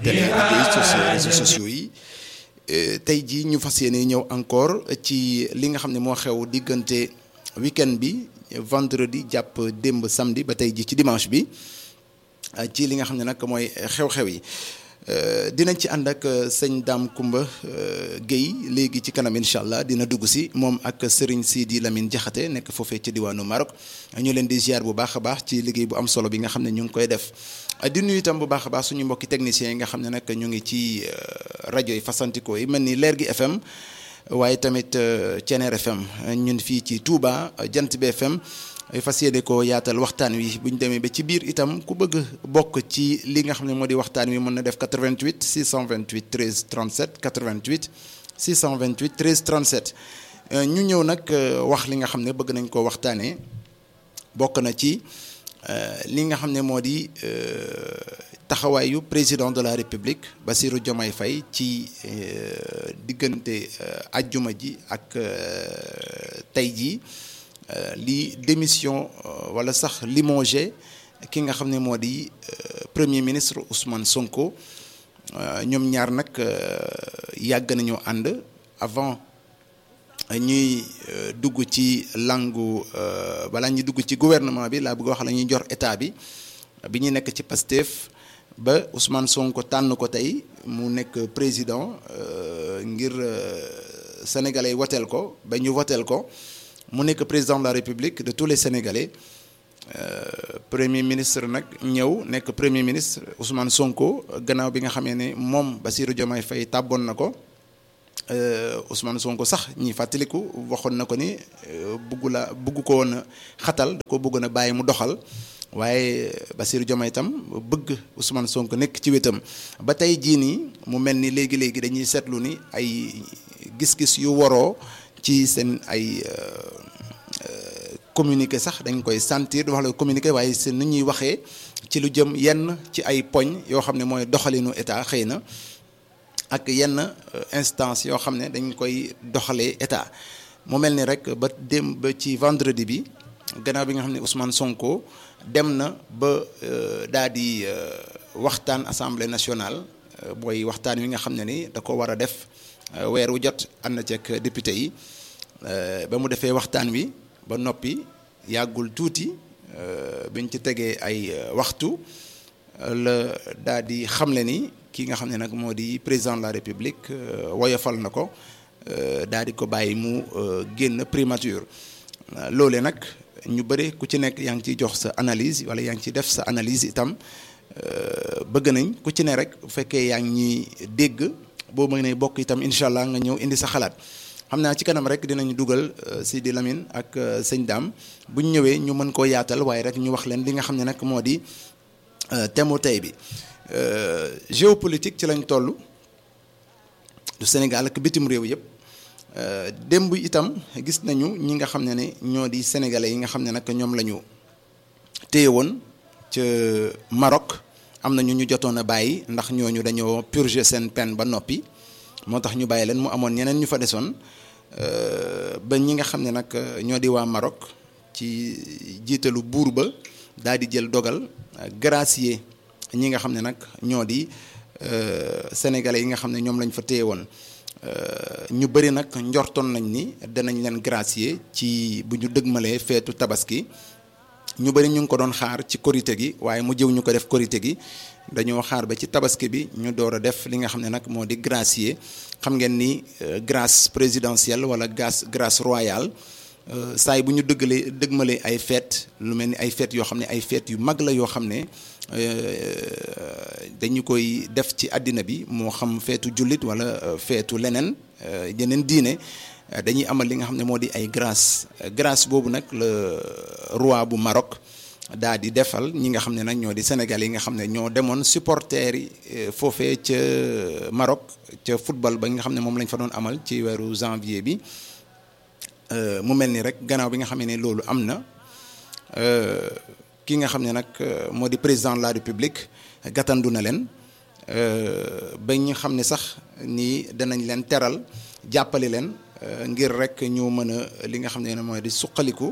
télé ak réseaux sociaux yi tey jii ñu fas yéene ñëw encore ci li nga xam ne moo xew diggante week-end bi vendredi jàpp démb samedi ba tey jii ci dimanche bi ci li nga xam ne nag mooy xew-xew yi dinañ ci ànd ak sëñ Dame Kumba Guèye léegi ci kanam incha allah dina dugg si moom ak Serigne Sidi Lamine Diakhaté nekk foofee ci diwaanu Maroc ñu leen di ziar bu baax a baax ci liggéey bu am solo bi nga xam ne ñu ngi koy def di nuyu itam bu baax a baax suñu mbokki techniciens yi nga xam ne nag ñu ngi ci rajo yi fasantikoo yi mel ni Leer gi FM waaye tamit Ceneer FM ñun fii ci Touba Jant bi FM fas yéene ko yaatal waxtaan wi bu ñu demee ba ci biir itam ku bëgg bokk ci li nga xam ne moo di waxtaan wi mën na def 88 628 13 37 88 628 13 37 ñu ñëw nag wax li nga xam ne bëgg nañ koo waxtaanee bokk na ci li nga xam ne moo di taxawaayu président de la république Bassirou Diomaye Faye ci diggante ajjuma ji ak tey jii. li démission wala sax limogé ki nga xam ne moo di premier ministre Ousmane Sonko ñoom ñaar nag yàgg nañoo ànd avant ñuy dugg ci langu balaa ñuy dugg ci gouvernement bi laa bëgg wax la ñuy jor état bi bi ñu nekk ci Pastef ba Ousmane Sonko tànn ko tey mu nekk président ngir sénégalais yi woteel ko ba ñu woteel ko. mu nekk président de la république de tous les sénégalais premier ministre nag ñëw nekk premier ministre Ousmane Sonko gannaaw bi nga xamee ne moom Bassirou Diomaye Faye tàbboon na ko Ousmane Sonko sax ñi fàttaliku waxoon na ko ni bugg la bugg ko woon a xatal da ko bëggoon a bàyyi mu doxal waaye Bassirou Diomaye itam bëgg Ousmane Sonko nekk ci wetam ba tey jii nii mu mel ni léegi léegi dañuy seetlu ni ay gis-gis yu waroo. ci seen ay communiqué sax dañ koy sentir wax la communiqué waaye seen ni ñuy waxee ci lu jëm yenn ci ay poñ yoo xam ne mooy doxalinu état xëy na ak yenn instance yoo xam ne dañ koy doxalee état mu mel ni rek ba dem ba ci vendredi bi gannaaw bi nga xam ne Ousmane Sonko dem na ba daa di waxtaan assemblée nationale mooy waxtaan wi nga xam ne ni da ko war a def weer wu jot ànd na ceeg député yi ba mu defee waxtaan wi ba noppi yàggul tuuti biñ ci tegee ay waxtu la daa di xamle ni ki nga xam ne nag moo di président de la république woyofal na ko daa di ko bàyyi mu génn primature loole nag ñu bëri ku ci nekk yaa ngi ciy jox sa analyse wala yaa ngi ciy def sa analyse itam bëgg nañ ku ci ne rek bu fekkee yaa ngi ñuy dégg boo mënee bokk itam incha allah nga ñëw indi sa xalaat xam naa ci kanam rek dinañu dugal Sidi Lamine ak sëñ Dame bu ñu ñëwee ñu mën koo yaatal waaye rek ñu wax leen li nga xam ne nag moo di thème tey bi géopolitique ci lañ toll du Sénégal ak bitim réew yëpp démb itam gis nañu ñi nga xam ne ne ñoo di sénégalais yi nga xam ne nag ñoom la ñu téye woon ca Maroc. am na ñu ñu jotoon a bàyyi ndax ñooñu dañoo purger seen peine ba noppi moo tax ñu bàyyi leen mu amoon ñeneen ñu fa desoon ba ñi nga xam ne nag ñoo di waa Maroc ci jiitalu buur ba daal di jël dogal gracier ñi nga xam ne nag ñoo di sénégalais yi nga xam ne ñoom lañ fa téye woon ñu bëri nag njortoon nañ ni danañ leen gracier ci bu ñu dëgmalee feetu tabaski ñu bëri ñu ngi ko doon xaar ci korité gi waaye mu jëw ñu ko def korité gi dañoo xaar ba ci tabaski bi ñu door a def li nga xam ne nag moo di gracier xam ngeen ni grâce présidentielle wala grâce grâce royale saa yi bu ñu dëggalee dëgmalee ay fête lu mel ni ay fête yoo xam ne ay fête yu mag la yoo xam ne dañu koy def ci àddina bi moo xam feetu jullit wala feetu leneen yeneen diine dañuy amal li nga xam ne moo di ay grâce grâce boobu nag le roi bu Maroc daa di defal ñi nga xam ne nag ñoo di Sénégal yi nga xam ne ñoo demoon supporters yi foofee ca Maroc ca football ba nga xam ne moom lañ fa doon amal ci weeru janvier bi mu mel ni rek gannaaw bi nga xam ne loolu am na ki nga xam ne nag moo di président de la république gàttandu na leen ba ñu xam ne sax nii danañ leen teral jàppale leen ngir rek ñu mën a li nga xam ne mooy di suqaliku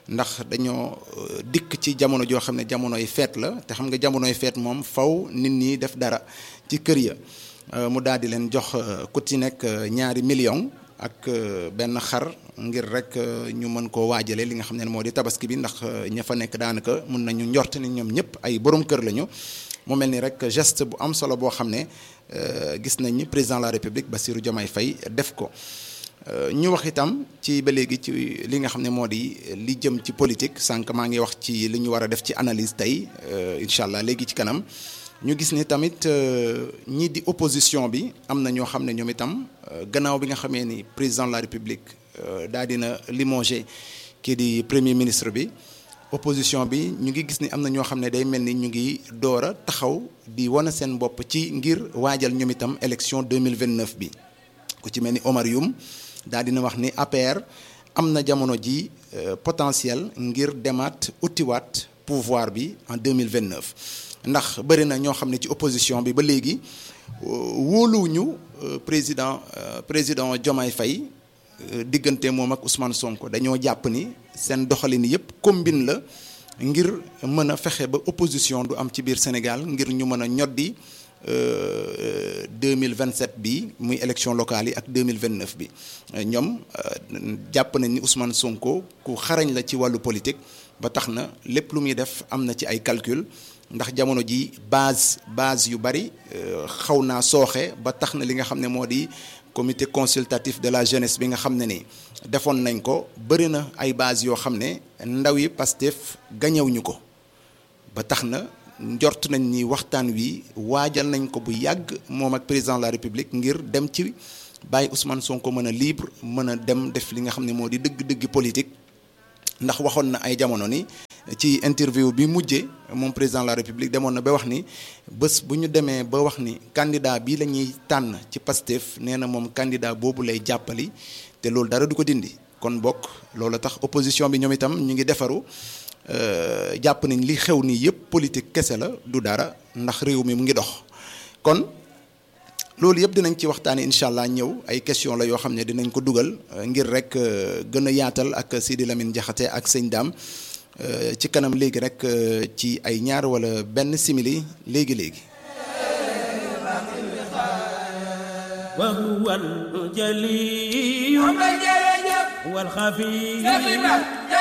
ndax dañoo dikk ci jamono joo xam ne jamonoy feet la te xam nga jamonoy feet moom faw nit ñi def dara ci kër ya mu daal di leen jox ku ci nekk ñaari million ak benn xar ngir rek ñu mën koo waajale li nga xam ne moo di tabaski bi ndax ña fa nekk daanaka mun nañu njort ni ñoom ñëpp ay borom kër lañu mu mel ni rek geste bu am solo boo xam ne gis nañ ni président de la république Bassirou Diomaye Faye def ko ñu wax itam ci ba léegi ci li nga xam ne moo di li jëm ci politique sànq maa ngi wax ci li ñu war a def ci analyse tey incha allah léegi ci kanam ñu gis ni tamit ñii di opposition bi am na ñoo xam ne ñoom itam gannaaw bi nga xamee ni président de la république daal dina limogé kii di premier ministre bi opposition bi ñu ngi gis ni am na ñoo xam ne day mel ni ñu ngi door a taxaw di wane seen bopp ci ngir waajal ñoom itam élection 2029 bi ku ci mel ni Omar Youm daal dina wax ni APR am na jamono ji potentiel ngir demaat utiwaat pouvoir bi en 2029 ndax bëri na ñoo xam ne ci opposition bi ba léegi wóoluwuñu président président Diomaye Faye diggante moom ak Ousmane Sonko dañoo jàpp ni seen doxalin yépp combine la ngir mën a fexe ba opposition du am ci biir Sénégal ngir ñu mën a ñoddi 2027 bi muy élection locale yi ak 2029 bi ñoom jàpp nañ ni Ousmane Sonko ku xarañ la ci wàllu politique ba tax na lépp lu muy def am na ci ay calcul ndax jamono ji base base yu bari xaw naa sooxe ba tax na li nga xam ne moo di comité consultatif de la jeunesse bi nga xam ne ni defoon nañ ko bëri na ay base yoo xam ne ndaw yi Pastef gañewuñu ko ba tax na njort nañ ni waxtaan wi waajal nañ ko bu yàgg moom ak président de la république ngir dem ci bàyyi Ousmane Sonko mën a libre mën a dem def li nga xam ne moo di dëgg-dëgg politique ndax waxoon na ay jamono ni ci interview bi mujjee moom président de la république demoon na ba wax ni bés bu ñu demee ba wax ni candidat bii la ñuy tànn ci Pastef nee na moom candidat boobu lay jàppali te loolu dara du ko dindi kon bokk loolu tax opposition bi ñoom itam ñu ngi defaru jàpp nañ li xew nii yëpp politique kese la du dara ndax réew mi mu ngi dox kon loolu yëpp dinañ ci waxtaanee incha allah ñëw ay question la yoo xam ne dinañ ko dugal ngir rek gën a yaatal ak Sidi Lamine Diakhaté ak sëñ Dame ci kanam léegi rek ci ay ñaar wala benn simili léegi léegi. وهو الجلي والخفي